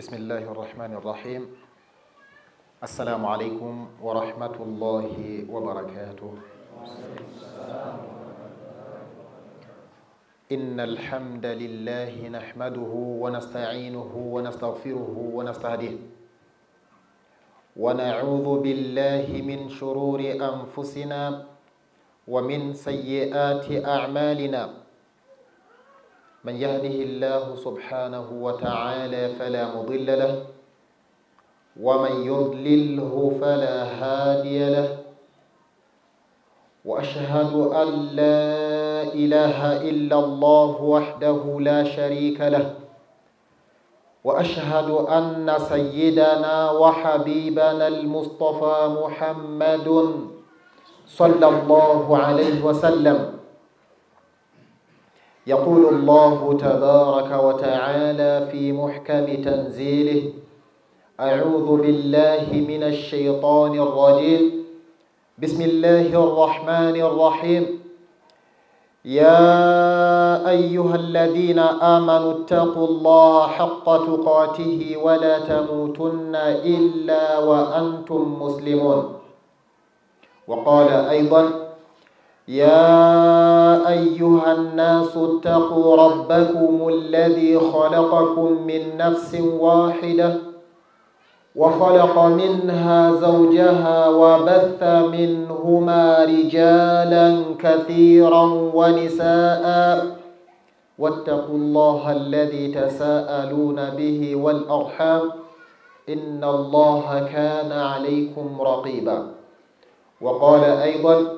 بسم الله الرحمن الرحيم السلام عليكم ورحمة الله وبركاته إن الحمد لله نحمده ونستعينه ونستغفره ونستهديه ونعوذ بالله من شرور أنفسنا ومن سيئات أعمالنا من يهده الله سبحانه وتعالى فلا مضل له ومن يضلله فلا هادي له واشهد ان لا اله الا الله وحده لا شريك له واشهد ان سيدنا وحبيبنا المصطفى محمد صلى الله عليه وسلم يقول الله تبارك وتعالى في محكم تنزيله اعوذ بالله من الشيطان الرجيم بسم الله الرحمن الرحيم يا ايها الذين امنوا اتقوا الله حق تقاته ولا تموتن الا وانتم مسلمون وقال ايضا يا ايها الناس اتقوا ربكم الذي خلقكم من نفس واحده وخلق منها زوجها وبث منهما رجالا كثيرا ونساء واتقوا الله الذي تساءلون به والارحام ان الله كان عليكم رقيبا وقال ايضا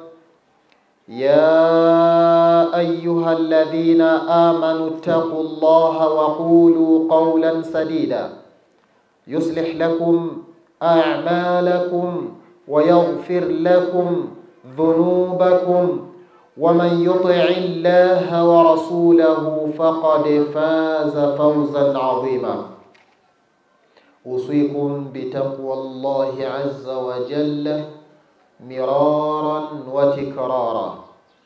يا ايها الذين امنوا اتقوا الله وقولوا قولا سديدا يصلح لكم اعمالكم ويغفر لكم ذنوبكم ومن يطع الله ورسوله فقد فاز فوزا عظيما اوصيكم بتقوى الله عز وجل مرارا وتكرارا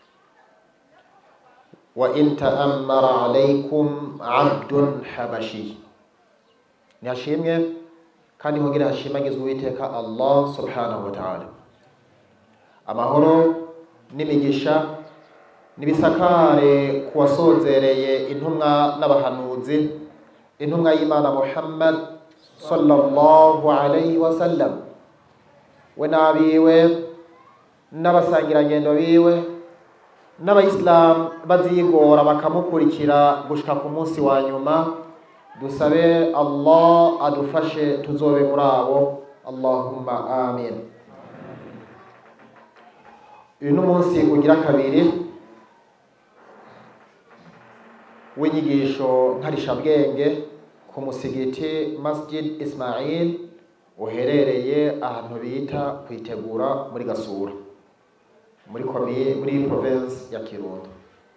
وإن تأمر عليكم عبد حبشي ntihashimwe kandi hongere hashimagizwe uwiteka allah subhanahu wa ta'ala amahoro n'imigisha n'ibisakare ku wasozereye intumwa n'abahanuzi intumwa y'imana muhammad sallallahu alayhi wa sallam we n'abiwe n'abasangirangendo biwe n'abayisilamu bazigora bakamukurikira gushika ku munsi wa nyuma dusabe allah adufashe tuzobe muri abo allahumma amin uyu ni umunsi ugira kabiri w'inyigisho nkarishabwenge ku musigiti masjid ismail uherereye ahantu bita kwitegura muri gasura muri komine muri province ya kirundo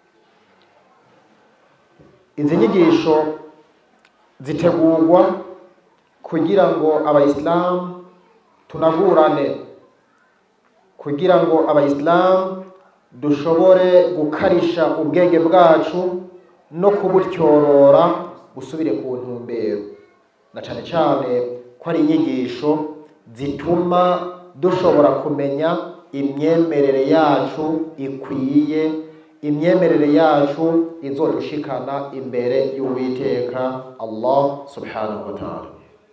izi nyigisho zitegurwa kugira ngo abayisilamu tunagurane kugira ngo abayisilamu dushobore gukarisha ubwenge bwacu no kubutyorora busubire ku ntumbero na cyane cyane ko ari inyigisho zituma dushobora kumenya imyemerere yacu ikwiye imyemerere yacu izodushikana imbere y'uwiteka allah subhanahu wa ta'ala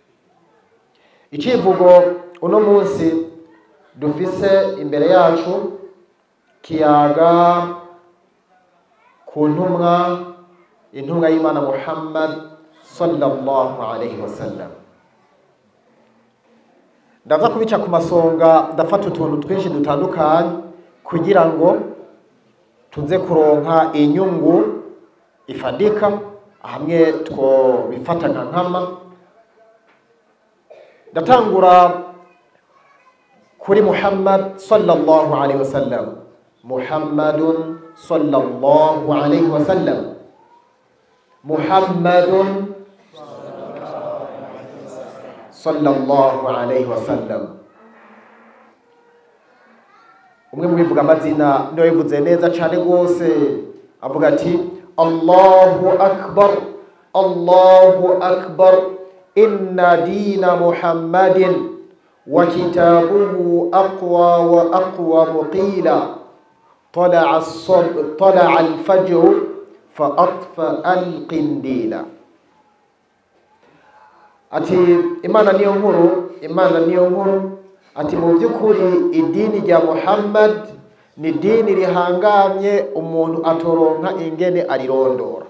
icivugo uno munsi dufise imbere yacu kiyaga ku ntumwa intumwa y'imana muhammad sallallahu alaihi wasallam ndaza kubica ku masonga ndafata utuntu twinshi dutandukanye kugira ngo tuze kuronka inyungu ifadika hamwe two bifata nka nkama ndatangura kuri muhammad sallallahu alaihi wasallam muhammadun sallallahu alaihi wasallam muhammadun sallallahu alaihi wasallam umwe mu bivuga amazina niyo bivuze neza cyane rwose avuga ati allahu akbar allahu akbar inna dina muhammadin wa kitabuhu aqwa wa aqwa qila طلع الصب طلع الفجر فأطفأ القنديل ati imana niyo nkuru imana niyo nkuru ati mu by'ukuri idini rya muhammad ni idini rihangamye umuntu atoronka ingene arirondora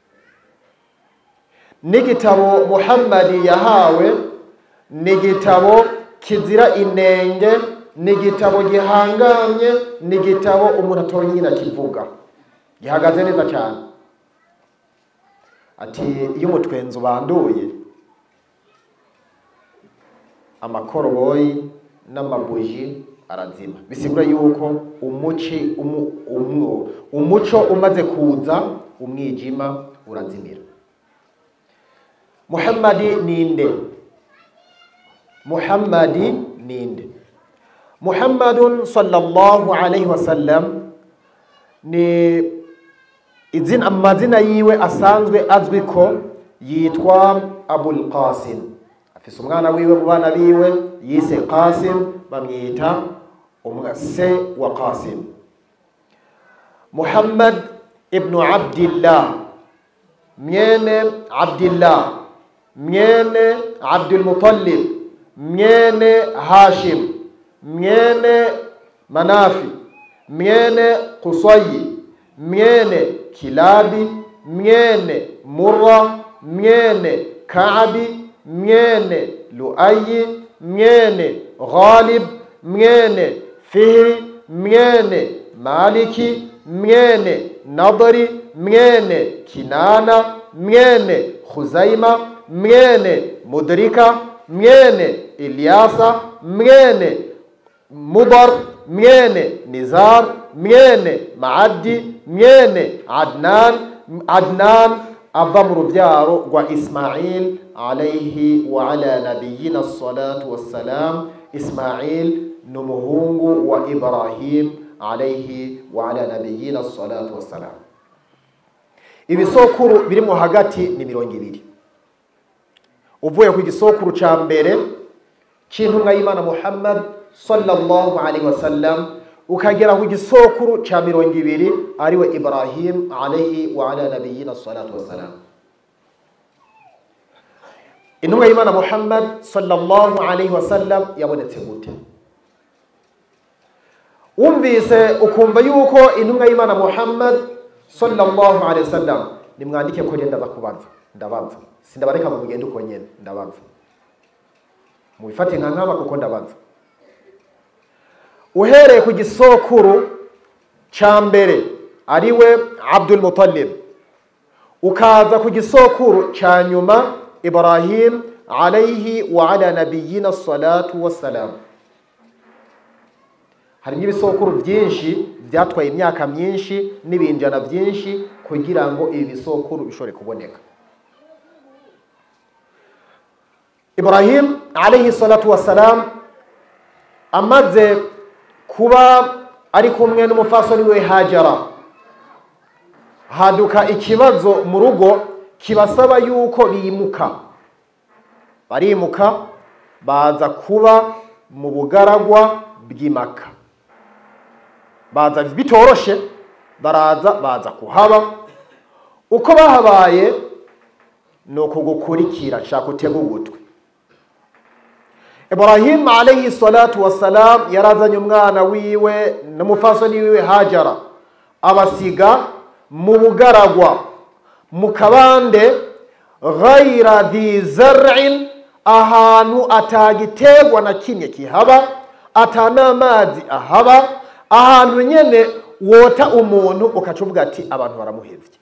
n'igitabo muhammadi yahawe ni igitabo kizira inenge ni igitabo gihangamye ni igitabo umuntu atoronka ingene akivuga gihagaze neza cyane ati iyo umutwenzi ubanduye amakoroboyi n'amabuji arazima bisigura yuko umuci umu, umu, umuco umaze kuza umwijima urazimira muhammadi ninde muhammadi ninde muhammadun sallallahu alaihi wasallam ni izina amazina yiwe asanzwe azwi ko yitwa abul qasim afise umwana wiwe mu bana biwe yise qasim bamwita se wa qasim muhammad ibnu abdillah mwene abdillah mwene abdulmutallib mwene hashim mwene manafi mwene kusayi mwene kilabi mwene murra mwene kaabi mwene luayi mwene ghalib mwene fihri mwene maliki mwene nadri mwene kinana mwene khuzaima mwene mudrika mwene ilyasa mwene mudar mwene nizar mwene maaddi mwene adnan adnan ava mu rubyaro rwa ismail alayhi wa ala nabiyina salatu wassalam ismail ni umuhungu wa ibrahim alayhi wa ala nabiyina salatu wassalam ibisokuru birimo hagati ni mirongo ibiri uvuye ku gisokuru ca mbere c'intumwa y'imana muhammad sallallahu alaihi wasallam ukagera ku gisokuru ca mirongo ibiri ariwe ibrahim alaihi wa ala nabiyina salatu wassalam intumwa y'imana muhammad sallallahu alaihi wasallam yabonetse gute wumvise ukumva yuko intumwa y'imana muhammad sallallahu alaihi wasallam nimwandike ko ndaza kubaza ndabaza sindabareka mu mugende uko nyene ndabaza mubifate nka nkama kuko ndabaza uhereye ku gisokuru ca mbere ariwe abdul mutallib ukaza ku gisokuru ca nyuma ibrahim alaihi wa ala nabiyina salatu wassalam harimo ibisokuru byinshi byatwaye imyaka myinshi n'ibinjana byinshi kugira ngo ibi bisokuru bishobore kuboneka ibrahim alaihi salatu wassalam amaze kuba ari kumwe n'umufasoni we hajara haduka ikibazo mu rugo kibasaba yuko bimuka barimuka baza kuba mu bugaragwa bw'imaka baza bitoroshe baraza baza kuhaba uko bahabaye ni ukugukurikira shaka utega ugutwi ibrahim alayhi salatu wassalam yarazanye umwana wiwe n'umufasoni wiwe hajara abasiga mu bugaragwa mu kabande ghayra dhi zar'in ahantu atagiterwa na kimwe kihaba atanamazi ahaba ahantu nyene wota umuntu ukaca uvuga ati abantu baramuhevye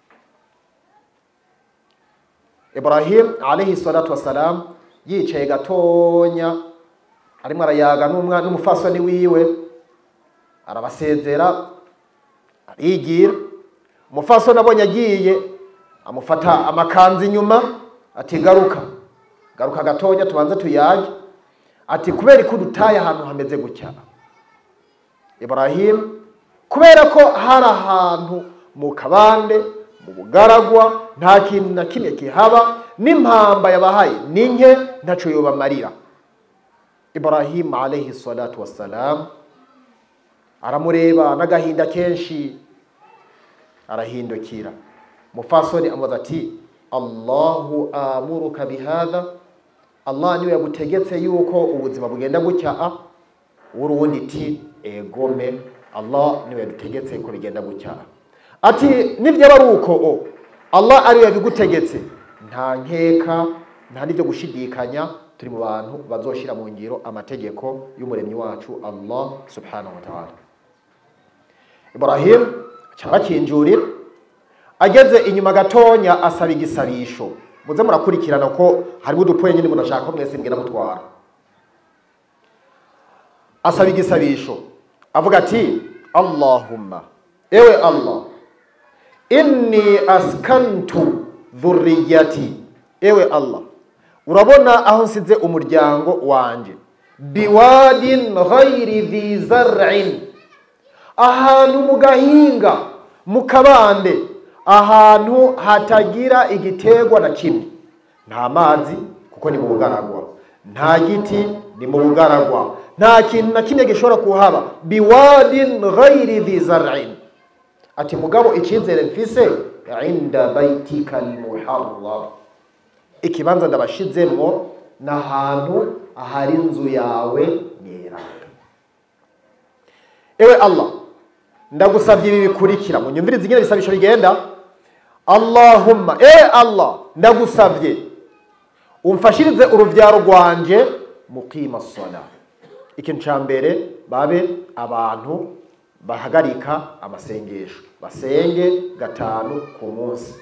ibrahim alayhi salatu wassalam yicaye gatonya arimo arayaga n'umwana n'umufasoni wiwe arabasezera arigira umufasoni abonye agiye amufata amakanzu inyuma ati garuka garuka gatonya tubanze tuyage ati kubera ko dutaye ahantu hameze gutya ibrahim kubera ko hari ahantu mu kabande mu bugaragwa nta kintu na kimwe kihaba n'impamba yabahaye ni nke ntaco yobamarira ibrahim alayhi salatu wassalam aramureba n'agahinda kenshi arahindukira mufasoni amubaza ati allahu amuruka bihadha allah niwe yagutegetse yuko ubuzima bugenda gutya a uruwundi ti egome allah niwe yadutegetse ko bigenda gutya ati nivyaba ari uko o allah ariwe yabigutegetse nta nkeka nta n'ibyo gushidikanya turi mu bantu bazoshira mu ngiro amategeko y'umuremyi wacu allah subhanahu wa ta'ala ibrahim carakinjurira ageze inyuma gatonya asaba igisabisho muze murakurikirana ko harimo udupoye nyine murashaka ko mwese mbwira mutwara asaba igisabisho avuga ati allahumma ewe allah inni askantu dhurriyati ewe allah urabona aho nsize umuryango wanje biwadin ghairi dhi zar'in ahantu mu gahinga mu kabande ahantu hatagira igiterwa na kimwe nta mazi kuko ni mu bugaragwa nta giti ni mu bugaragwa nta kintu na kimwe gishobora kuhaba biwadin ghairi dhi zar'in ati mugabo icyizere mfise inda baitika almuharram ikibanza ndabashizemwo n'ahantu ahari inzu yawe nyeranga ewe allah ndagusabye ibi bikurikira munyumvirize ingene bisabisho bigenda allahumma e allah ndagusabye umfashirize uruvyaro rwanje muqima sala ikintu ca mbere babe abantu bahagarika amasengesho basenge gatanu ku munsi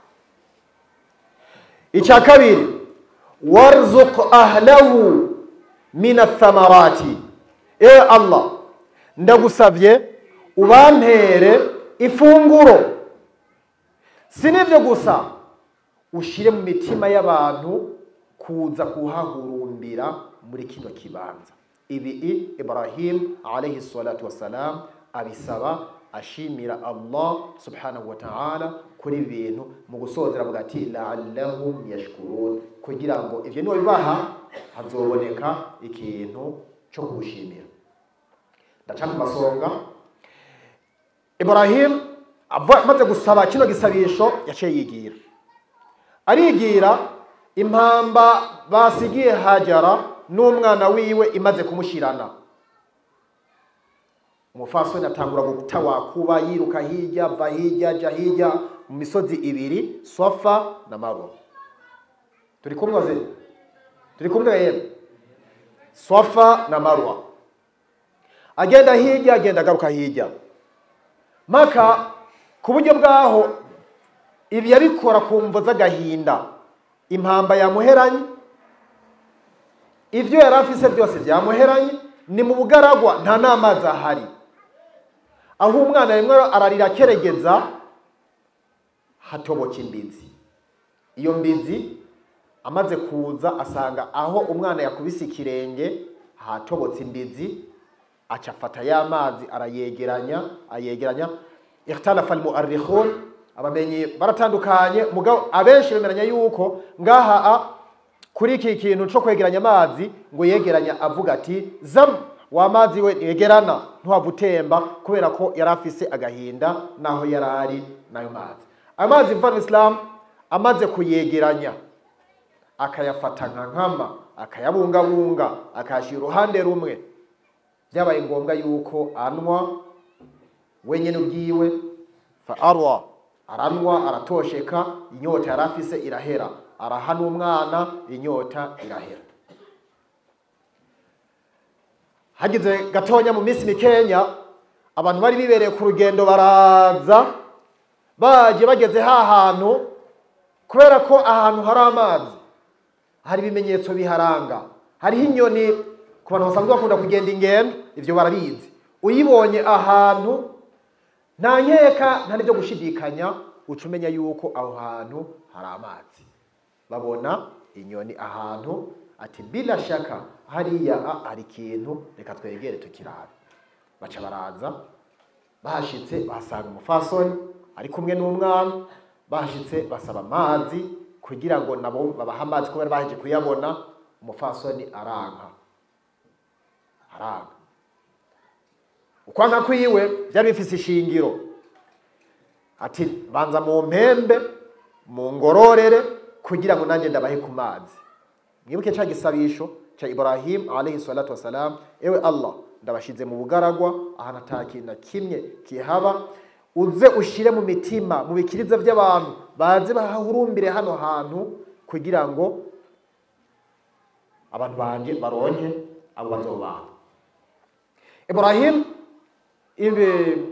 icya kabiri warzuq ahlahu min athamarati ewe allah ndagusabye ubampere ifunguro si n'ibyo gusa ushire mu mitima y'abantu kuza kuhahurumbira muri kino kibanza ibi ibrahim alayhi salatu wassalam abisaba ashimira allah subhanahu wa ta'ala kuri ibi bintu mu gusozera avuga ati la'allahum yashkurun kugira ngo ivyo niwe bibaha hazoboneka ikintu cyo kugushimira ndaca ku masonga ibrahim amaze gusaba kino gisabisho yaciye yigira arigira impamba basigiye hajara n'umwana wiwe imaze kumushirana umufasoni atangura gutawakuba yiruka hirya ava hirya aja hirya mu misozi ibiri sofa na marwa turi kumwe ze turi kumwe yemwe sofa na marwa agenda hirya agenda agaruka hirya maka ku buryo bwaho ibi yabikora ku mvo z'agahinda impamba yamuheranye ibyo yari afise byose byamuheranye ni mu bugaragwa nta n'amazi ahari aho umwana rimwe ararira akeregeza hatoboka imbizi iyo mbizi amaze kuza asanga aho umwana yakubise ikirenge hatobotse imbizi aca afata ya mazi arayegeranya ayegeranya ikhtalafa almuarrikhun abamenyi baratandukanye mugabo abenshi bemeranya yuko ngaha a kuri iki kintu cyo kwegeranya amazi ngo yegeranya avuga ati zam wa mazi we yegerana ntuhava utemba kubera ko yari afise agahinda naho yari ari nayo mazi ayo mazi mvano islam amaze kuyegeranya akayafata nka nkama akayabungabunga akayashyira uruhande rumwe byabaye ngombwa yuko anywa wenyine ubwiwe fa arwa aranywa aratosheka inyota yari afise irahera araha n'umwana inyota irahera hagize gatonya mu minsi mikenya abantu bari bibereye ku rugendo baraza baje bageze ha hantu kubera ko ahantu hari amazi hari ibimenyetso biharanga hariho inyoni ku bantu basanzwe bakunda kugenda ingendo ibyo barabizi uyibonye ahantu nta nkeka nta n'ibyo gushidikanya uca umenya yuko aho hantu hari amazi babona inyoni ahantu ati bila shaka hariya hari ikintu reka twegere tukirabe baca baraza bahashitse bahasanga umufasoni ari kumwe n'umwana bahashitse basaba amazi kugira ngo nabo babahe amazi kubera baheje kuyabona umufasoni aranka aranka ukwanka kwiwe byari bifise ishingiro ati banza mu mpembe mu ngororere kugira ngo nanjye ndabahe ku mazi mwibuke cya gisabisho cya ibrahim alayhi salatu wasalam ewe allah ndabashize mu bugaragwa ahantu ata kintu na kimwe kihaba uze ushire mu mitima mu bikiriza by'abantu baze bahahurumbire hano hantu kugira ngo abantu banje baronke abo bazobaha ibrahim ibi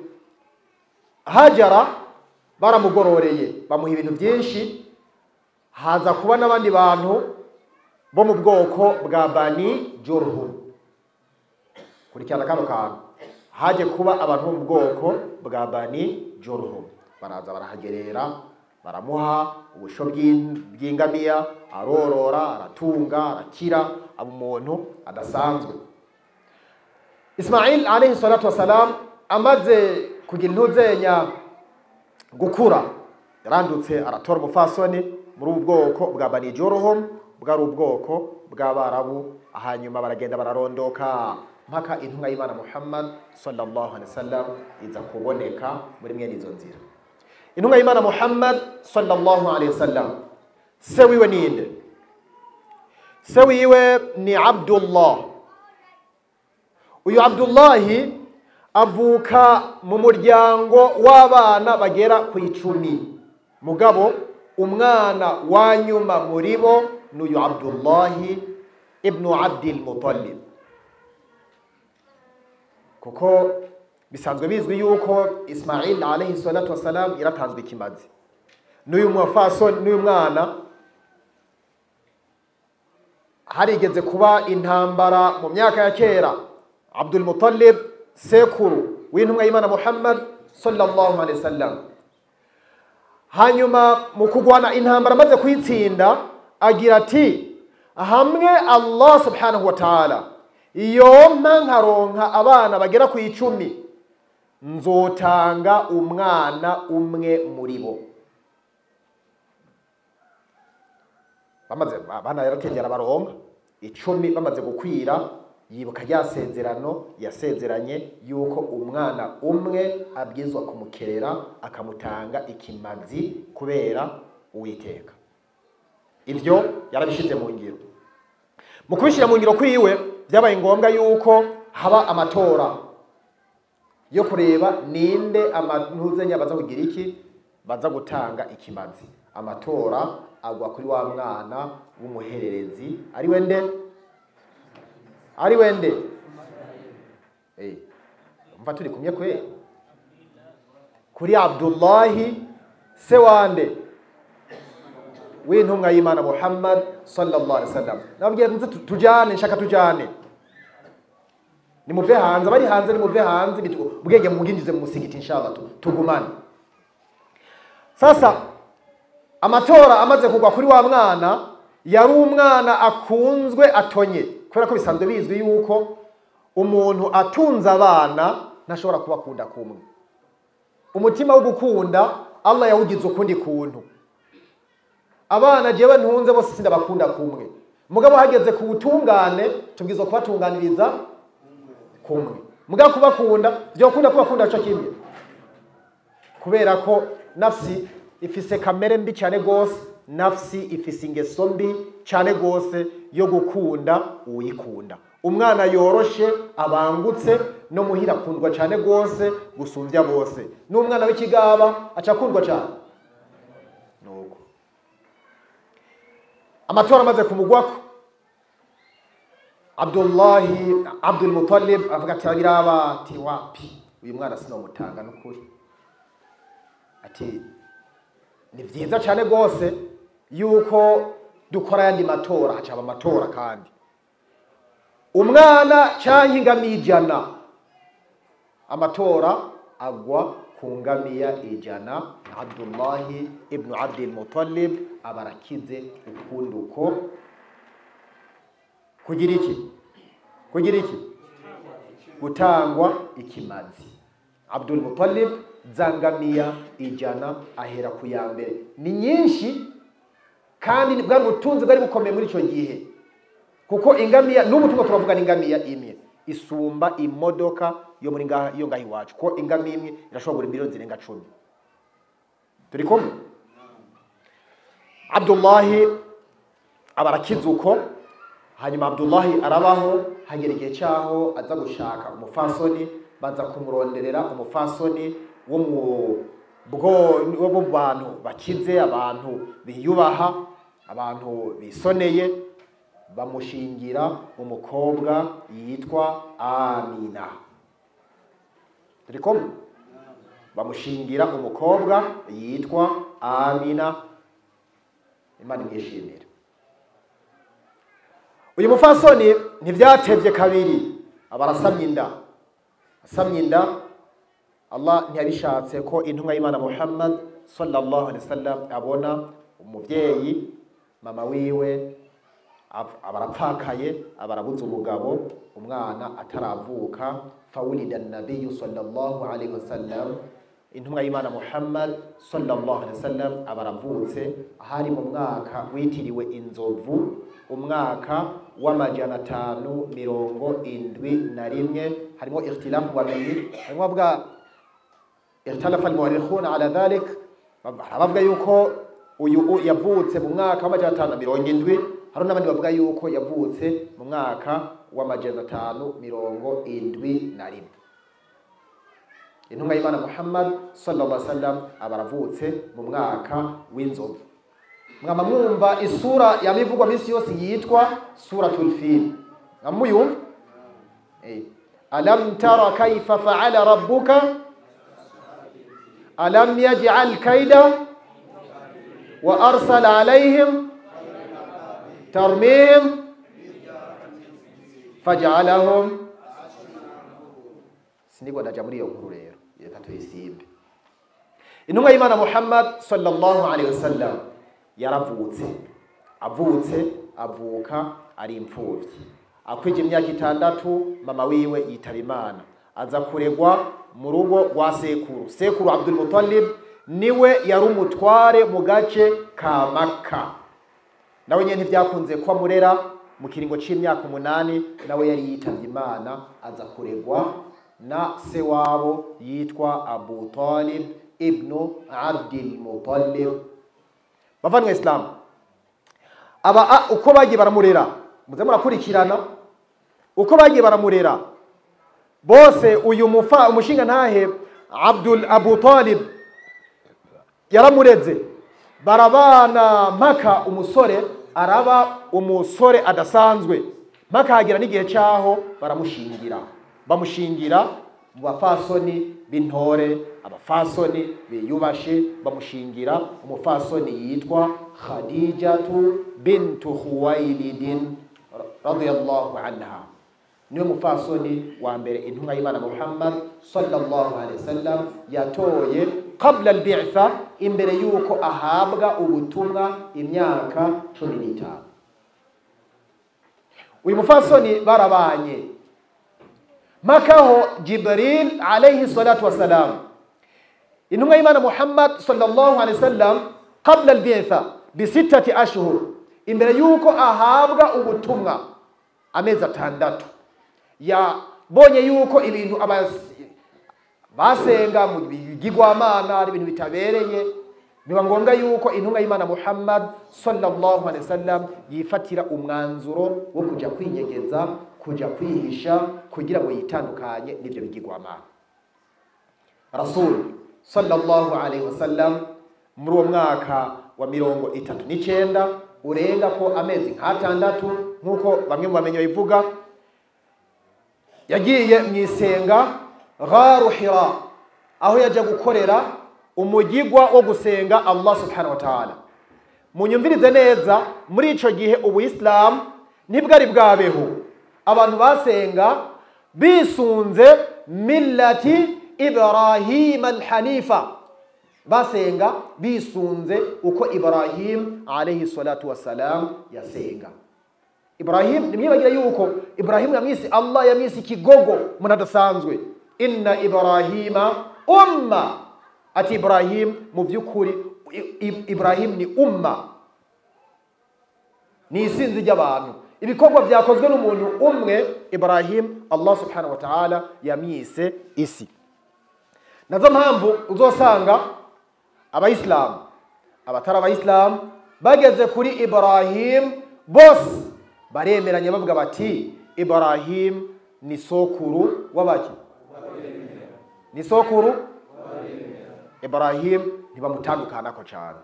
hajara baramugororeye bamuha ibintu byinshi haza kuba n'abandi bantu bo mu bwoko bwa bani joruhu kurikirana kano kantu haje kuba abantu bo mu bwoko bwa bani joruhu baraza barahagerera baramuha ubusho bw'in- bw'ingamiya arorora aratunga arakira aba umuntu adasanzwe ismail alayhi salatu wasalam amaze kugira intuzenya gukura yarandutse aratora umufasoni muri ubu bwoko bwa bani joruhu bwari ubwoko bw'abarabu hanyuma baragenda bararondoka mpaka intumwa y'imana muhammad sallallahu alaihi wasallam iza kuboneka muri mwene izo nzira intumwa y'imana muhammad sallallahu alaihi wasallam se wiwe ninde se wiwe ni abdullah uyu abdullahi avuka mu muryango w'abana bagera ku icumi mugabo umwana wa nyuma muri bo ni uyu abdullahi ibnu abdil mutallib kuko bisanzwe bizwi yuko ismail alayhi salatu wasalam yaratanzwe ikimazi n'uyu mufaso n'uyu mwana harigeze kuba intambara mu myaka ya kera abdul mutallib sekuru w'intumwa y'imana muhammad sallallahu alaihi wasallam hanyuma mu kugwana intambara amaze kuyitsinda agira ati hamwe allah subhanahu wa ta'ala yompa nkaronka abana bagera ku icumi nzotanga umwana umwe muri bo bamaze abana yarakengera baronka icumi bamaze gukwira yibuka rya sezerano yasezeranye yuko umwana umwe abwizwa kumukerera akamutanga ikimazi kubera uwiteka ibyo yarabishyize mu ngiro mu kubishyira mu ngiro kwiwe byabaye ngombwa yuko haba amatora yo kureba ninde amantuzenya baza kugira iki baza gutanga ikimazi amatora agwa kuri wa mwana w'umuhererezi ari we nde ari we nde Eh, umva turi kumye kwe kuri abdullahi se wande w'intumwa y'imana muhammad sallallahu alaihi wasallam nababwiye nze tu- tujane nshaka tujane nimuve hanze abari hanze nimuve hanze bitu- ubwenge mubwinjize mu musigiti inshallah tu- tugumane sasa amatora amaze kugwa kuri wa mwana yari umwana akunzwe atonye kubera ko bisanzwe bizwi yuko umuntu atunze abana ntashobora kubakunda kumwe umutima wo gukunda allah yawugize ukundi kuntu abana jewe ntunze bose sindabakunda kumwe mugabo hageze ku butungane tubwiza kubatunganiriza kumwe mugabo kubakunda byokunda kubakunda co kimwe kubera ko nafsi ifise kamere mbi cyane gose nafsi ifise ingeso mbi cyane gose yo gukunda uwikunda umwana yoroshe abangutse no muhira akundwa cyane gose gusumbya bose n'umwana w'ikigaba aca akundwa cyane nuko amatora amaze kumugwako abdullahi abdul mutallib avuga ati abiraba ati wapi uyu mwana sinomutanga n'ukuri ati ni byiza cyane rwose yuko dukora ayandi matora hacaba amatora kandi umwana cyangwa ingamiya ijana amatora agwa ku ngamiya ijana abdullahi ibnu abdil mutallib aba arakize ukundi uko kugira iki kugira iki gutangwa ikimazi abdul mutallib zangamiya ijana ahera ku ya mbere ni nyinshi kandi bwari ubutunzi bwari bukomeye muri icyo gihe kuko ingamiya n'ubu turimo turavuga n'ingamiya imwe isumba imodoka yo muri ngaha iyo ngaha iwacu ko ingamiya imwe irashobora kugura miliyoni zirenga cumi turi kumwe abdullahi aba arakize uko hanyuma abdullahi arabaho hagera igihe cyaho aza gushaka umufasoni baza kumuronderera umufasoni wo mu bwo wo mu bantu bakize abantu biyubaha abantu bisoneye bamushingira umukobwa yitwa amina turi kumwe bamushingira umukobwa yitwa amina imana imwishimire uyu mufasoni ntibyatevye kabiri aba arasamye inda asamye inda allah ntiyabishatse ko intumwa y'imana muhammad sallallahu alaihi wasallam abona umuvyeyi mama wiwe aba arapfakaye aba arabuze umugabo umwana ataravuka fawulida nabiyu sallallahu alaihi wasallam intumwa y'imana muhammad sallallahu alaihi wasallam aba aravutse ahari mu mwaka witiriwe inzovu umwaka w'amajana atanu mirongo indwi na rimwe harimo ikhtilafu bamenyi harimo bavuga ikhtalafa almuwarikhuna ala dhalik bavuga yuko uyu yavutse mu mwaka w'amajana atanu na mirongo indwi hari n'abandi bavuga yuko yavutse mu mwaka w'amajana atanu mirongo indwi na rimwe intumwa y'imana muhammad sallallahu alaihi wasallam aba aravutse mu mwaka w'inzovu mwama mwumva isura yamivugwa minsi yose yitwa suratul fil mwamuyumva eh alam tara kayfa fa'ala rabbuka alam yaj'al kayda wa arsala alaihim tarmihim faj'alahum sinigwa ndaja muri iyo nkuru rero reka tuyisimbe intumwa y'imana muhammad sallallahu alaihi wasallam yaravutse avutse avuka ari imfubyi akwije imyaka itandatu mama wiwe yitaba imana aza kuregwa mu rugo rwa sekuru sekuru abdul muttalib niwe yari umutware mu gace ka maka nawe nyine ntibyakunze ko amurera mu kiringo c'imyaka umunani nawe yari yitavye imana aza kuregwa na se wabo yitwa abu talib ibnu abdil muttalib bavanywe isilamu aba uko bagiye baramurera muze murakurikirana uko bagiye baramurera bose uyu mufa umushinga ntahe abdul abu talib yaramureze barabana mpaka umusore araba umusore adasanzwe mpaka hagera n'igihe cyaho baramushingira bamushingira mu bafasoni b'intore abafasoni biyubashe bamushingira umufasoni yitwa khadijatu bintu khuwailidin radiyallahu anha niwe mufasoni wa mbere intumwa y'imana muhammad sallallahu alaihi wasallam yatoye qabla albitha imbere yuko ahabwa ubutumwa imyaka cumi n'itanu uyu mufasoni barabanye makaho jibril alayhi salatu wassalam intumwa y'imana muhammad sallallahu alaihi wasallam qabla albitha bisittati ashhur imbere yuko ahabwa ubutumwa amezi atandatu yabonye yuko ibintu basenga mu bigirwamana ari ibintu bitabereye biba ngombwa yuko intumwa y'imana muhammad sallallahu alaihi wasallam yifatira umwanzuro wo kujya kwinyegeza kujya kwihisha kugira ngo yitandukanye n'ibyo bigirwamana rasul sallallahu alaihi wasallam muri uwo mwaka wa mirongo itatu n'icyenda urenga ko amezi nk'atandatu nk'uko bamwe mu bamenyi babivuga yagiye mu isenga gharu hira aho yajya gukorera umugigwa wo gusenga allah subhanahu wa ta'ala munyumvirize neza muri icyo gihe ubuyisilamu ntibwari bwabeho abantu basenga bisunze millati ibrahima alhanifa basenga bisunze uko ibrahim alayhi salatu wassalam yasenga ibrahim nimwibagira yuko ibrahim yamwise allah yamwise ikigogo umuntu adasanzwe inna ibrahima umma ati ibrahim mu by'ukuri ibrahim ni umma ni isinzi ry'abantu ibikorwa byakozwe n'umuntu umwe ibrahim allah subhanahu wa ta'ala yamwise isi nazo mpamvu uzosanga abayisilamu abatari abayisilamu bageze kuri ibrahim bose baremeranya bavuga bati ibrahim ni sokuru w'abaki ni sokuru ibrahim ntibamutandukanako cyane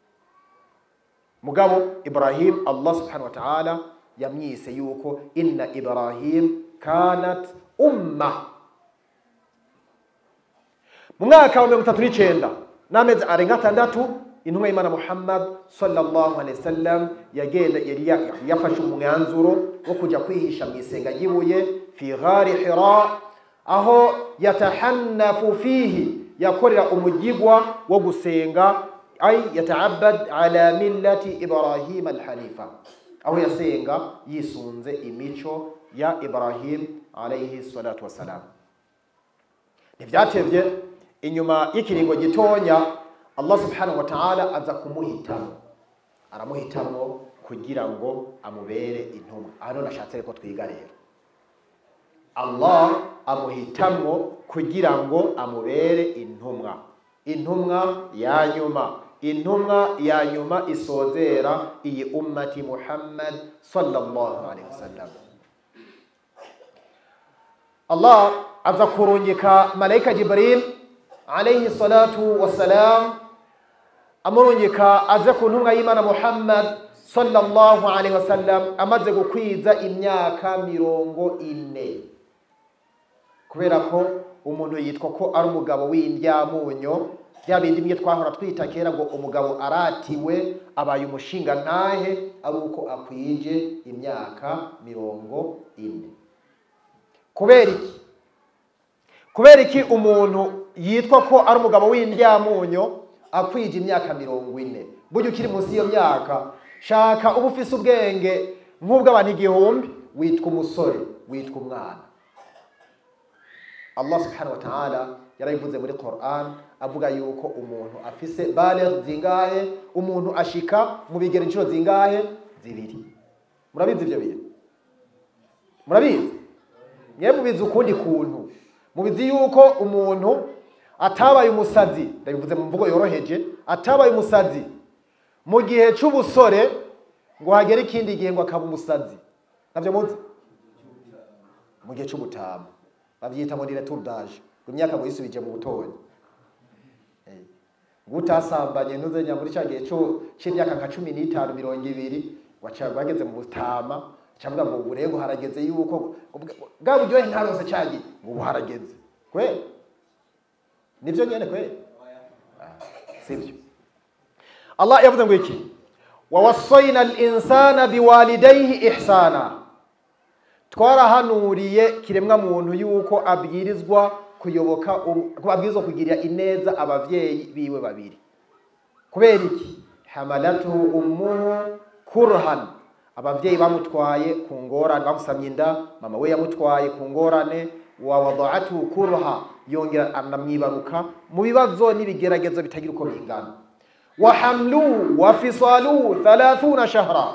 mugabo ibrahim allah subhanahu wa ta'ala yamwise yuko inna ibrahim kanat umma mu mwaka wa mirongo itatu n'icyenda n'amezi arenga atandatu intumwa y'imana muhammad sallallahu alaihi wasallam yagenda yari ya- yafashe umwanzuro wo kujya kwihisha mu isenga ry'ibuye fi ghari hira aho yatahannafu fihi yakorera umugigwa wo gusenga ay yataabad ala millati ibrahim alhanifa aho yasenga yisunze imico ya ibrahim alayhi salatu wassalam ntibyatevye inyuma y'ikiringo gitonya allah subhanahu wa ta'ala aza kumuhitamo aramuhitamo kugira ngo amubere intumwa hano nashatse ko twiga rero allah amuhitamo kugira ngo amubere intumwa intumwa ya nyuma intumwa ya nyuma isozera iyi ummati muhammad sallallahu alaihi wasallam allah aza kurungika malaika jibril alaihi salatu wassalam amurungika aze ku ntumwa y'imana muhammad sallallahu alaihi wasallam amaze gukwiza imyaka mirongo ine kubera ko umuntu yitwa ko ari umugabo w'indyamunyo bya bindi bimwe twahora twita kera ngo umugabo aratiwe abaye umushinga ntahe ari uko akwije imyaka mirongo ine kubera iki kubera iki umuntu yitwa ko ari umugabo w'indyamunyo akwije imyaka mirongo ine burya ukiri munsi y'iyo myaka shaka uba ufise ubwenge nk'ubw'abantu igihumbi witwa umusore witwa umwana allah subhanahu wa ta'ala yarabivuze muri quran avuga yuko umuntu afise baligh zingahe umuntu ashika mu bigero inshuro zingahe zibiri murabizi ibyo bintu murabizi mwe mubizi ukundi kuntu mubizi yuko umuntu atabaye umusazi ndabivuze mu mvugo yoroheje atabaye umusazi mu gihe c'ubusore ngo hagere ikindi gihe ngo akaba umusazi navyo muzi mu gihe c'ubutama bavyita ngo ni retour d'âge ngo imyaka ngo yisubije mu butonyi Eh, ngo utasambanye ntuzenya muri ca gihe co c'imyaka nka cumi n'itanu mirongo ibiri waca bageze mu butama cavuga ngo ubu rero harageze yuko ngo bwa- bwa buryohe ntarose cagiye ngo ubu harageze kweli nivyo nyene kweli Ah, sivyo allah yavuze ngo iki wawasaina linsana biwalidaihi ihsana twarahanuriye kiremwa muntu yuko abwirizwa kuyoboka um- ko abwirizwa kugirira ineza abavyeyi biwe babiri kubera iki hamalatuhu ummuhu kurhan abavyeyi bamutwaye ku ngorane bamusamye inda mama we yamutwaye ku ngorane wa wada'atuhu kurha yongera anamwibaruka mu bibazo n'ibigeragezo bitagira uko bingana wa hamluhu wa fisaluhu 30 shahra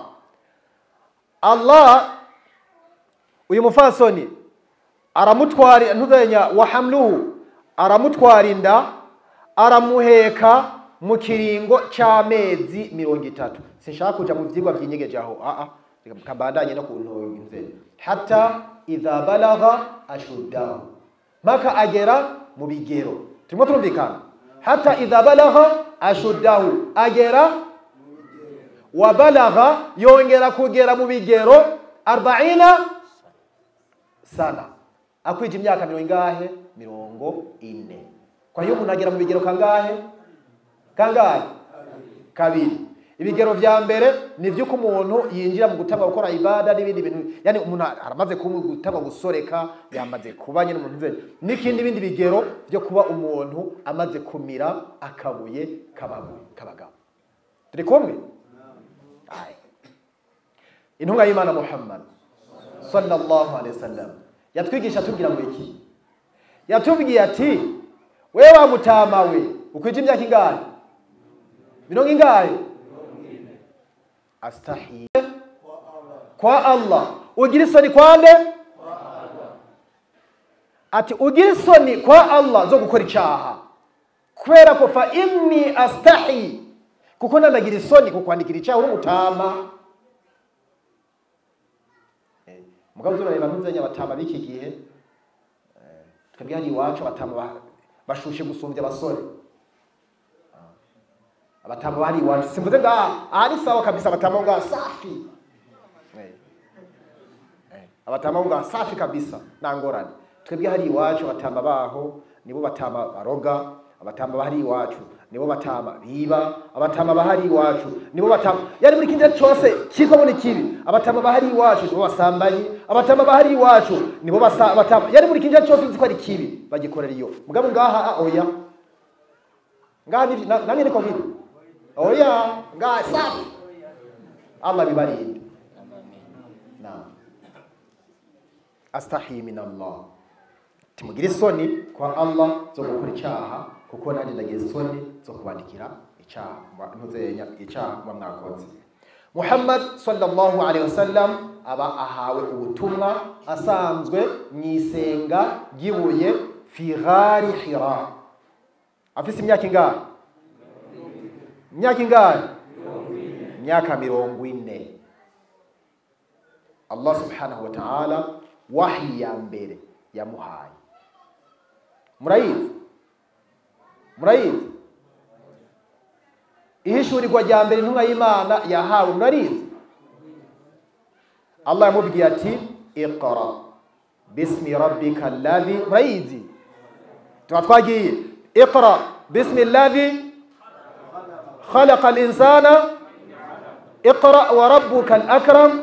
allah uyu mufasoni aramutwara ntuzenya wa hamluhu aramutwara inda aramuheka mu kiringo c'amezi mirongo itatu sinshaka kuja mu vyigwa vyinyegeje aho aa kabandanye no kuntunze hata idha balagha ashuddahu mpaka agera mu bigero turimo turumvikana hata idha balagha ashuddahu agera wa balagha yongera kugera mu bigero arbaina sana akwije imyaka mirongo ingahe mirongo ine kwa hiyo umuntu agera mu bigero kangahe kangahe kabiri ibigero vya mbere ni vy'uko umuntu yinjira mu gutanga gukora ibada n'ibindi bintu yani umuntu aramaze kuba gutanga gusoreka yamaze kuba nyine umuntu nzeri n'ikindi bindi bigero vyo kuba umuntu amaze kumira akabuye kababuye kabagabo turi kumwe Aye. intumwa y'imana muhammad sallallahu alaihi wasallam yatwigisha atubwira ngo iki yatubwiye ati we wa mutama we ukwije imyaka ingahe mirongo ingahe astahi kwa allah ugira isoni kwande ati ugira isoni kwa allah zo gukora icyaha kubera ko fa inni astahi kuko nanagira isoni kukwandikira icyaha uri umutama Eh, mugabo uzurareba ntuzenya abatama b'iki gihe eh, twebwe hano iwacu abatama ba- bashushe gusumbya abasore Ah. abatama bari iwacu simvuze ngaha aha ni sawa kabisa abatama bo ngaha safi Eh. Eh, abatama bo ngaha safi kabisa nta ngorane twebwe hari iwacu abatama baho nibo batama baroga abatama bahari iwacu nibo batama biba abatama bahari iwacu nibo batama yani buri kintu cyose cyitwa ngo ni kibi abatama bahari iwacu nibo basambanyi abatama bahari iwacu nibo basa batama yani buri kintu cyose uzi ko ari kibi bagikorera iyo mugabo ngaha ah, oya ngaha ni na- namwe niko biri oya ngaha safi Allah bibarinde naam astahi min Allah timugire isoni kwa Allah zo gukora icyaha kuko nanjye ndagira isoni zo kubandikira icyaha mwa- ntuzenya icyaha muba mwakoze Muhammad sallallahu alaihi wasallam aba ahawe ubutumwa asanzwe mu isenga ry'ibuye fi ghari hira afise imyaka ingahe imyaka ingahe imyaka mirongo ine Allah subhanahu wa ta'ala wahi ya mbere yamuhaye murayizi murayizi ihishurirwa rya mbere intumwa y'imana yahawe murarizi Allah yamubwiye ati iqra bismi rabbika alladhi murayizi tuba twagiye iqra bismi alladhi خلق الإنسان اقرأ وربك الأكرم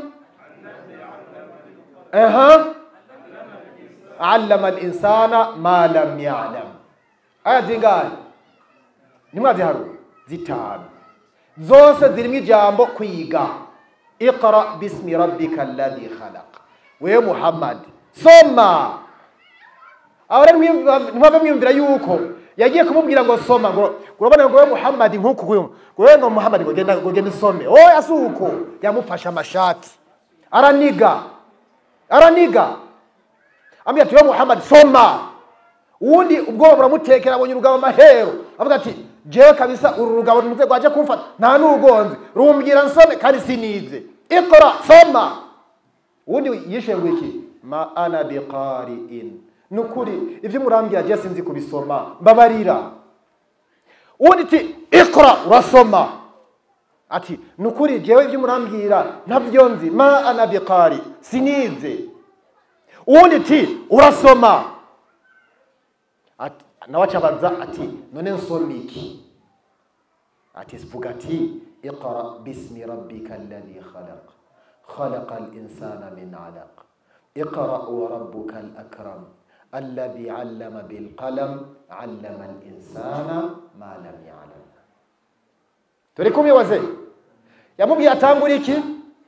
أها علم الإنسان ما لم يعلم aya zingahe nimwaziharu zitanu zose zirimo ijambo kwiga iqra bismi rabbika alladhi khalaq wewe muhammad soma aho rero ntimwave mwiyumvira yuko yagiye kumubwira ngo soma ngo urabona ngo wewe muhammad nk'uku ngo wewe ngo muhammad ngo genda ngo genda usome oya si uko yamufashe amashati araniga araniga ambwira ati wewe muhammad soma uwundi ubwoba buramutekera abonye urugabo amahero avuga ati jewe kabisa uru rugabo ntuze rwaje kumfata nta n'ugonze rumbwira nsome kandi sinize ikora soma uwundi yishuye ngo iki ma ana biqari'in ni ukuri ibyo murambwira je sinzi kubisoma mbabarira uwundi ati ikora urasoma ati ni ukuri jewe ibyo murambwira ntabyo nzi ma ana biqari sinize uwundi ati urasoma ati nawe acabaza ati none nsoma iki ati vuga ati iqra bismi rabbika alladhi khalaq خلق الإنسان من علق اقرأ وربك الأكرم الذي علم بالقلم علم الإنسان ما لم يعلم turi kumwe wazee yamubwiye atangura iki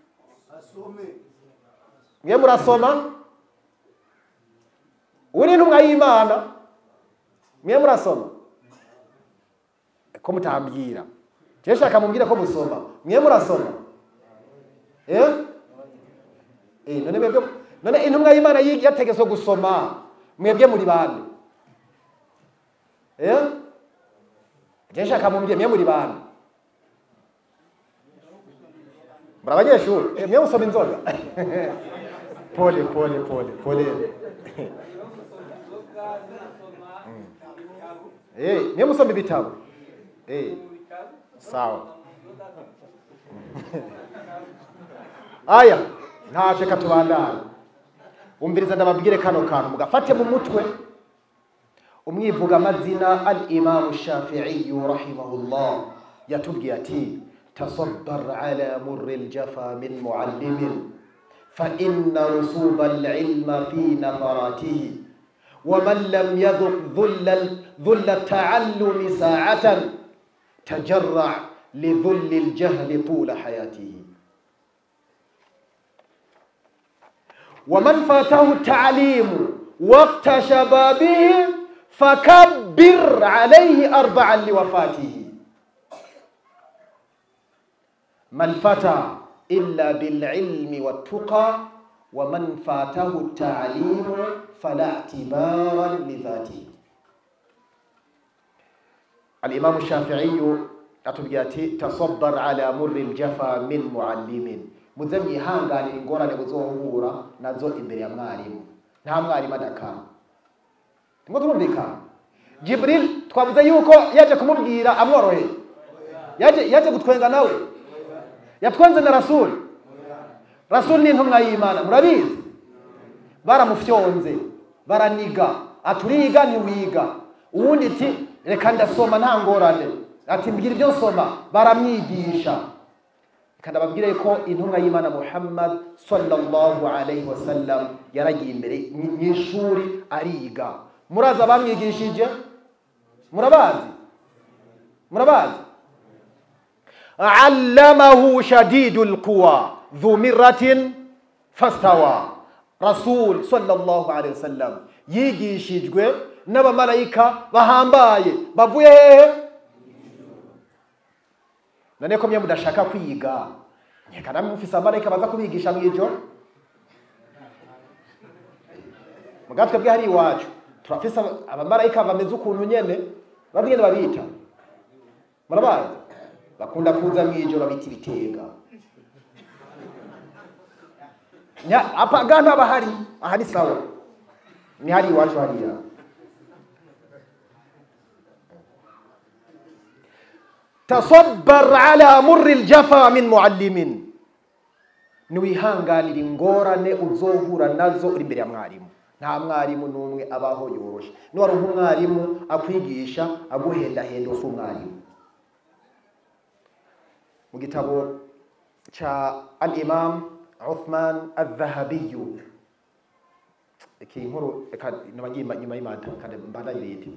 mwe murasoma uri intumwa y'imana mwe murasoma ko mutambwira je shaka mumbwira ko musoma mwe murasoma eh eh none mwebwe none intumwa y'imana yi- yategetswe gusoma mwebwe muri bande eh je shaka mumbwira mwe muri bande muri abanyeshuri Eh, mwe musoma inzoga pole pole pole pole Eh, mwe musoma ibitabo Eh, sawa aya ntaje katubandana umviriza ndababwire kano kantu mugafate mu mutwe umwivuga amazina al imamu shafiiyu rahimahullah yatubwiye ati tasaddar ala murri ljafa min muallimin فإن رسوب العلم في نفراته ومن لم يذق ذل ذل التعلم ساعة تجرع لذل الجهل طول حياته ومن فاته التعليم وقت شبابه فكبر عليه أربعا لوفاته ما الفتى illa bililmi wattuqa wa man fatahu talimu fala itibaran lidhatihi alimamu shafiiyu atubwira ati tasobbar ala murri ljafa min muallimin muze mwihanganira ingorane muzohura nazo imbere ya mwarimu nta mwarimu adakara ngo turumvikana jibril twavuze yuko yaje kumubwira amworoheye yaje yaje gutwenga nawe yatwenze na rasuli rasuli ni intumwa y'imana murabizi baramufyonze baraniga aturiga ntiwiga uwundi iti reka ndasoma nta ngorane ati mbwira ibyo nsoma baramwigisha reka ndababwire ko intumwa y'imana muhammad sallallahu alayhi wasallam yaragiye imbere mu ishuri ariga murazi abamwigishije murabazi murabazi allamahu shadidu lquwa dhu miratin fastawa rasul sallallahu alayhi wasallam yigishijwe n'abamarayika bahambaye bavuye hehe none ko mwe mudashaka kwiga nkeka namwe mufise abamarayika baza kubigisha mw'ijoro muga twebwe hari iwacu turafise abamarayika bameze ukuntu nyene babwene babita murabazi bakunda kuza mw'ijoro babita ibitega apa ga ntaba hari aha ni sawa ni hari iwacu hariya tasobbar ala murri ljafa min muallimin niwihanganira ingorane uzohura nazo uri imbere ya mwarimu nta mwarimu n'umwe abaho yoroshe niwari nk'umwarimu akwigisha aguhendahenda usa umwarimu mu gitabo ca al imam uthman adhahabiyu iki nkuru reka nyuma y'imata kandi mbandayirete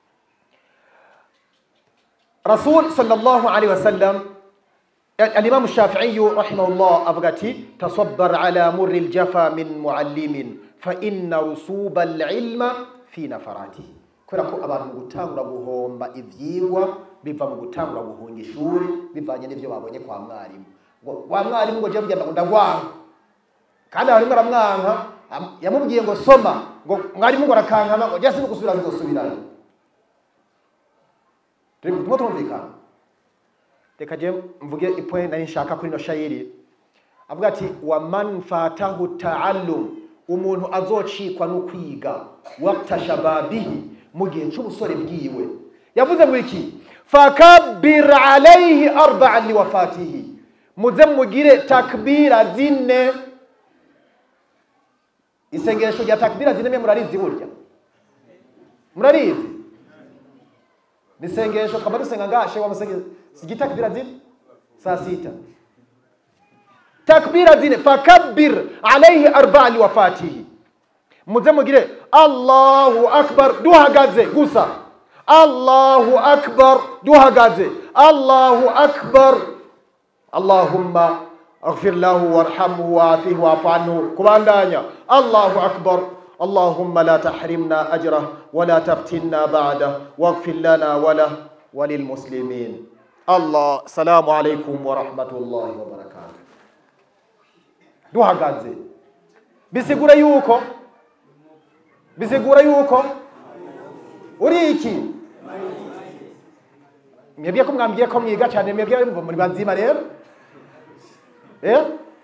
rasul sallallahu alaihi wasallam الإمام الشافعي رحمه الله أفغتي تصبر على مر الجفا من معلم فإن رسوب العلم في نفراته kubera ko abantu mu gutangura guhomba ivyigwa biva mu gutangura guhunga ishuri bivanye n'ivyo babonye kwa mwarimu ngo wa mwarimu ngo je bugenda ngo ndagwanga kandi abarimu aramwanka yamubwiye ngo soma ngo mwarimu ngo arakankana ngo jya sinugusubira zizosubirayo turimo turumvikana reka je mvuge ipoe nari nshaka kuri no shayiri avuga ati wa man fatahu taallum umuntu azocikwa no kwiga waqta shababihi mu gihe c'ubusore bwiwe yavuze ngo iki fakabbir alayhi arba'an liwafatihi muze mugire takbira zine isengesho rya takbira zine mwe murarizi burya murarizi nisengesho twaba dusenga ngashe wamusenge sigi takbira zine saa sita takbira zine fakabbir alayhi arba'a liwafatihi muze mugire allahu akbar duhagaze gusa allahu akbar duhagaze allahu akbar allahumma اغفر له وارحمه وعافيه واعف عنه كباندانيا الله أكبر اللهم لا تحرمنا أجره ولا تفتنا بعده واغفر لنا وله وللمسلمين الله السلام عليكم ورحمة الله وبركاته duhagaze bisigura yuko bisigura yuko uri iki mwebwe ko mwambwiye ko mwiga cyane mwebwe muri bazima rero eh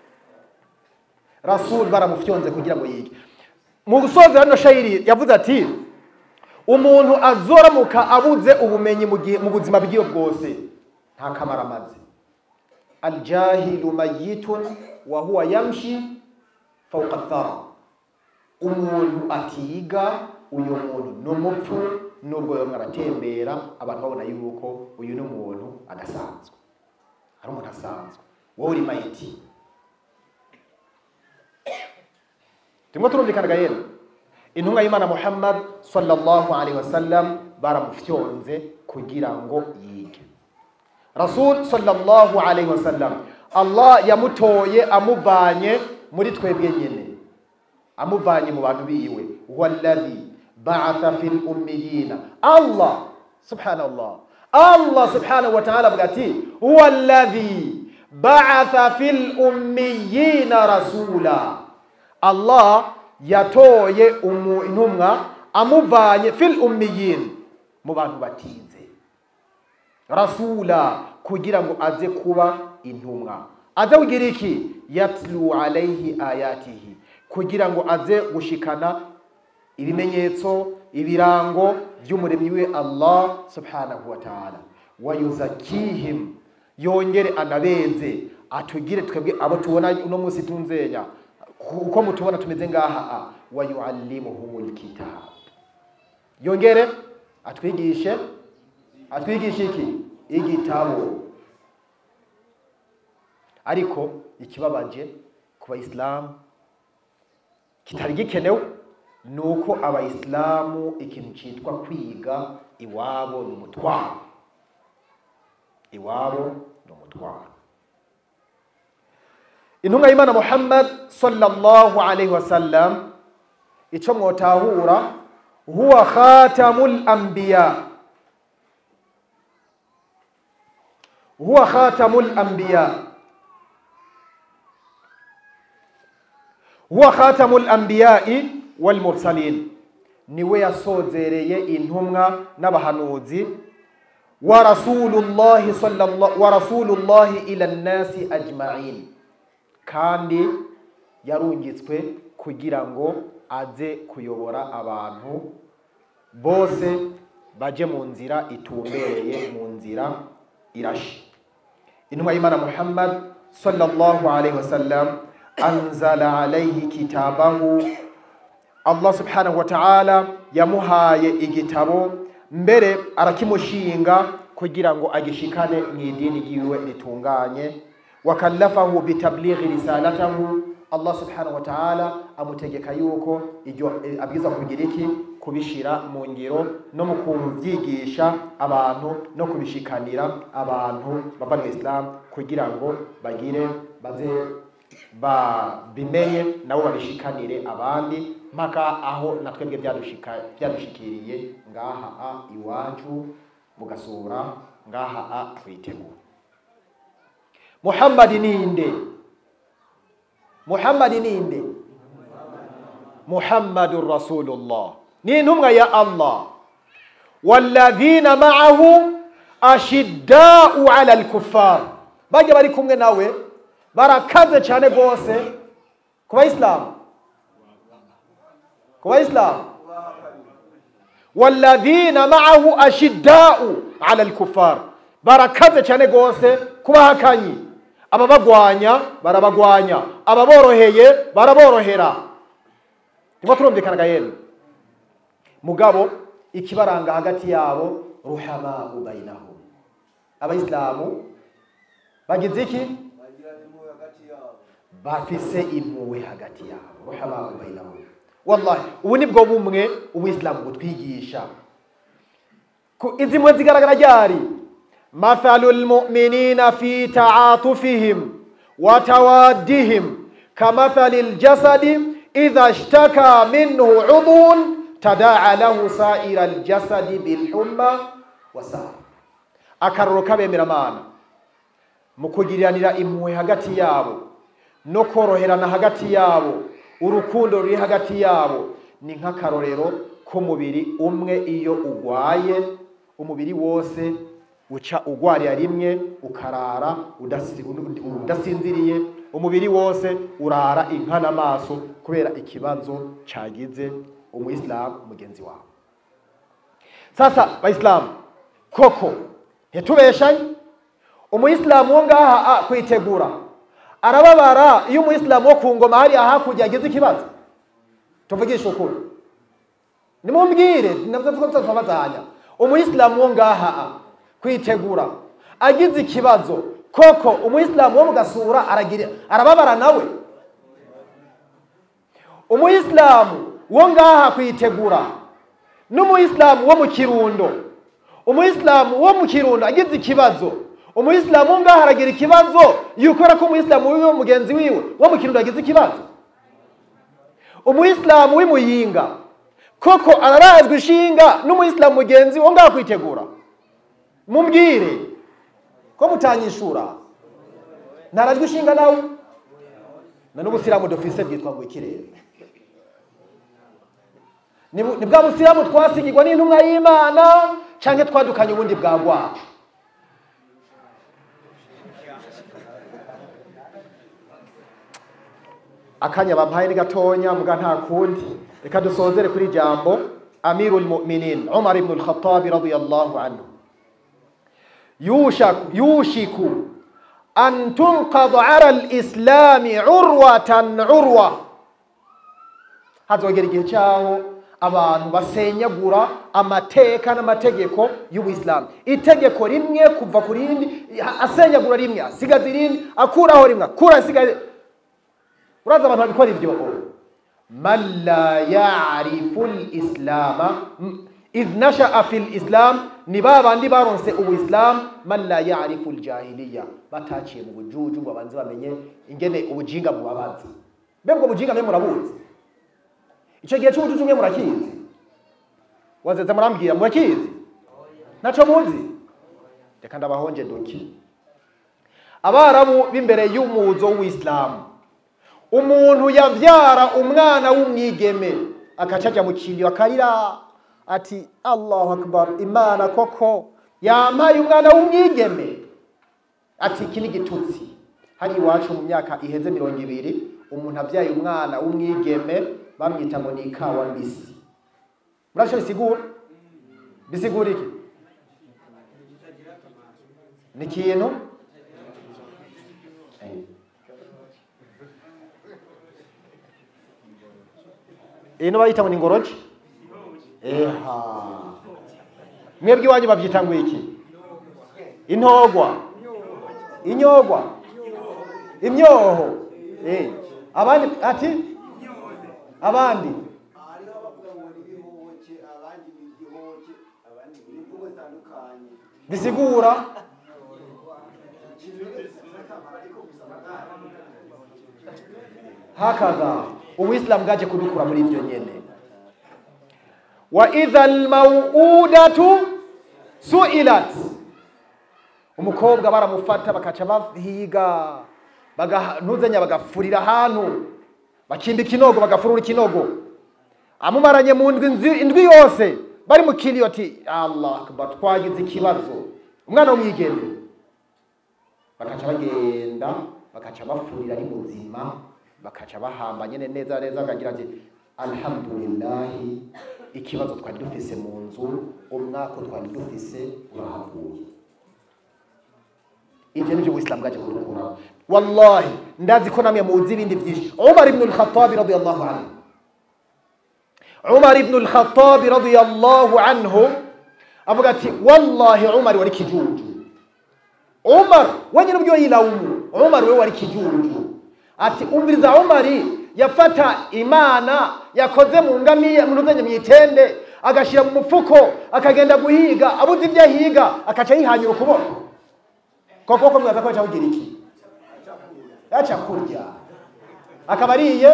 rasul baramufyonze kugira ngo yige mu gusoza hano shayiri yavuze ati umuntu azoramuka abuze ubumenyi mu gihe mu buzima bwiwe bwose nta kamaro amaze aljahilu mayitun wa huwa yamshi fawqa thara umuntu atiga uyu muntu ni umupfu nubwo bamwe aratembera abantu babona yuko uyu ni umuntu adasanzwe ari umuntu asanzwe wowe uri mayiti turimo turumvikana gahera intumwa y'imana muhammad sallallahu alaihi wasallam baramufyonze kugira ngo yige rasul sallallahu alaihi wasallam allah yamutoye amuvanye muri twebwe nyene amuvanye mu bantu biwe walladhi ba'atha fil ummiyina allah subhanallah allah subhanahu wa ta'ala avuga ati huwa alladhi ba'atha fil ummiyina rasula allah yatoye umu- intumwa amuvanye fil ummiyin mu bantu batinze rasula kugira ngo aze kuba intumwa aze kugira iki yatlu alaihi ayatihi kugira ngo aze gushikana ibimenyetso ibirango by'umuremyi we allah subhanahu wa ta'ala wayuzakihim yongere anabenze atugire twebwe abo tubona uno munsi tunzenya uko mutubona tumeze ngaha a wayuallimuhumul kitab yongere atwigishe atwigisha iki igitabo ariko ikibabaje ku bayisilamu kitari gikenewe ni uko abayisilamu ikintu cyitwa kwiga iwabo ni umutwaro iwabo ni umutwaro intumwa y'imana muhammad sallallahu alaihi wasallam icyo mwotahura huwa khatamul anbiya huwa khatamul anbiya huwa khatamul anbiya'i wal mursalin niwe yasozereye intumwa n'abahanuzi wa rasulullahi sallallahu wa rasulullahi ila nnasi ajma'in kandi yarungitswe kugira ngo aze kuyobora abantu bose baje mu nzira itumbereye mu nzira irashe intumwa y'imana muhammad sallallahu alaihi wasallam anzala alaihi kitabahu allah subhanahu wa ta'ala yamuhaye igitabo mbere arakimushinga kugira ngo agishikane mu idini ryiwe ritunganye wakallafahu bitablighi risalatahu allah subhanahu wa ta'ala amutegeka yuko iryo eh, abwiza kugira iki kubishira mu ngiro no mu kubyigisha abantu no kubishikanira abantu bava mu islam kugira ngo bagire baze babimenye nabo babishikanire abandi mpaka aho na twebwe byadushika- byadushikiriye ngaha a iwacu mugasura ngaha a twitegura muhammadi ninde muhammadi ninde muhammadun rasulullah ni intumwa ya allah walladhina ma'ahu ashiddau ala alkuffar bajya bari kumwe nawe barakaze cyane rwose ku bayisilamu ku bayisilamu walladhina ma'ahu ashiddau ala alkuffar barakaze cyane rwose ku bahakanyi ababagwanya barabagwanya ababoroheye baraborohera niko turumvikanaga yemwe mugabo ikibaranga hagati yabo ruhamau bainahum abayisilamu bagize iki bafise impuhwe hagati yabo ruhamau bainahum wallahi ubu nibwo bumwe ubuyisilamu butwigisha Ku- izi mpuhwe zigaragara ryari mathalu lmuminina fi taatufihim wa tawaddihim kamathali ljasadi idha ishtaka minhu udhun tadaa lahu saira ljasadi bilhumma wasar akaroro k'abemeramana mu kugiriranira impuhwe hagati yabo no koroherana hagati yabo urukundo ruri hagati yabo ni nk'akarorero k'umubiri umwe iyo ugwaye umubiri wose uca ugwarira rimwe ukarara udasi- udasinziriye umubiri wose urara inka n'amaso kubera ikibazo cagize umuyisilamu mugenzi wawe sasa bayisilamu koko ntitubeshanye umuyisilamu wo ngaha a kwitegura arababara iyo umuyisilamu wo ku ngoma hariya hakurya yagize ikibazo tuvugishe ukuri nimumbwire nabyo tuzabazanya umuyisilamu wo ngaha a kwitegura agize ikibazo koko umuyisilamu wo mu gasura aragira arababara nawe umuyisilamu wo ngaha kwitegura n'umuyisilamu wo mu kirundo umuyisilamu wo mu kirundo agize ikibazo umuyisilamu wo ngaha aragira ikibazo yukora ko umuyisilamu wiwe mugenzi wiwe wo mu kirundo agize ikibazo umuyisilamu w'imuyinga koko ararazwa ishinga n'umuyisilamu mugenzi wo ngaha kwitegura mumbwire ko mutanyishura ntarajwe ishinga nawe na n'ubusilamu dufise bwitwa ngo ikirere ni bu- ni bwa busilamu twasigirwa n'intumwa y'imana canke twadukanye ubundi bwa bwacu akanya bampaye ni gatonya muga nta kundi reka dusozere kuri jambo amirul mu'minin umar ibn al-khattab radiyallahu anhu yushaku yushiku an tunqad ara al-islam urwatan urwa hazogera igihe cyaho abantu basenyagura amateka n'amategeko y'ubuyisilamu itegeko rimwe kuva ku rindi asenyagura rimwe asigaza irindi akuraho rimwe akura asigaza uraza abantu babikora ibyo man la yarifu lislama idh nashaa fi lislam ni ba bandi baronse ubuyisilamu man la yarifu ljahiliya bataciye mu bujuju ngo babanze bamenye ingene ubujinga bubabazi mbe ubwo bujinga mwe murabuzi icyo gihe cy'ubujuju mwe murakizi wazeze murambwira murakizi naco muzi reka ndabahonje duki abarabu b'imbere y'umuzo w'isilamu umuntu yavyara umwana w'umwigeme akaca aja mu kiriyo akarira ati allahu akbar imana koko yampaye umwana w'umwigeme ati iki ni igitutsi hari iwacu mu myaka iheze mirongo ibiri umuntu avyaye umwana w'umwigeme bamwita ngo ni ikawa mbisi murasho bisigura bisigura iki ni ikintu Eh. ino bayita ngo ni ngoroje eha mwebwe iwanyu bavyita ngo iki intogwa inyogwa imyoho eh abandi ati abandi hariho abavuga ngo ni ibihoke abandi ni igihoke abandi ni imvugo zitandukanye bisigura hakaza ubuisilamu bwaje kudukura muri ibyo nyene wa idha almauudatu suilat umukobwa baramufata bakaca bahiga baga- ntuzenya bagafurira ahantu bakimba ikinogo bagafurura ikinogo amumaranye mu ndwi nzi- indwi yose bari mu kiriyo ati allah akbar twagize ikibazo umwana w'umwigeme bakaca bagenda bakaca bafurira ari muzima bakaca bahamba nyene neza neza akagira ati alhamdulillahi ikibazo twari dufise mu nzu umwaka twari dufise urahavuye ivyo nivyo ubuisilamu bwaje kudukura wallahi ndazi ko namwe muzi ibindi vyinshi umar ibn al-khattab radiyallahu anhu umar ibn al-khattab radiyallahu anhu avuga ati wallahi umar wari kijuju umar wenyine ubwo yilaumu umar we wari kijuju ati umviriza umari yafata imana yakoze mu ngamiya munuzanye mu itende agashira mu mufuko akagenda guhiga abuze ibyo ahiga akaca yihanyura ukuboko koko ko mwaza ko aca kugira iki yaca kurya akaba ariye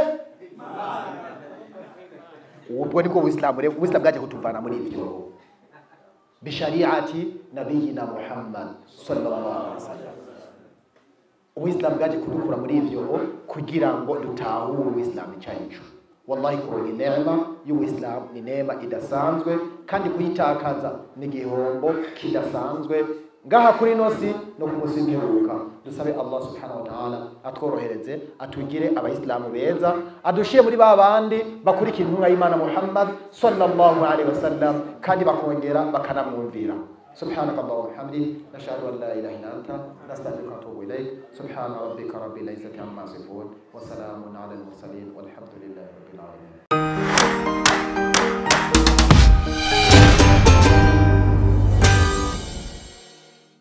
ubwo nibwo buisilamu rero ubuisilamu bwaje kutuvana muri ivyo bishariati nabiyina muhammad sallallahu alaihi wasallam ubuisilamu bwaje kudukura muri ivyo kugira ngo dutahure ubuisilamu icarico wallahi kuronka inema y'ubuisilamu ni nema idasanzwe kandi kuyitakaza ni igihombo kidasanzwe ngaha kuri nosi no ku munsi w'imperuka dusabe allah subhanahu wa ta'ala atworohereze atugire abayisilamu beza adushire muri ba bandi bakurikira intumwa y'imana muhammad sallallahu alaihi wasallam kandi bakongera bakanamwumvira سبحانك اللهم وبحمدك نشهد ان لا اله الا انت نستغفرك ونتوب اليك سبحان ربك رب العزه عما يصفون وسلام على المرسلين والحمد لله رب العالمين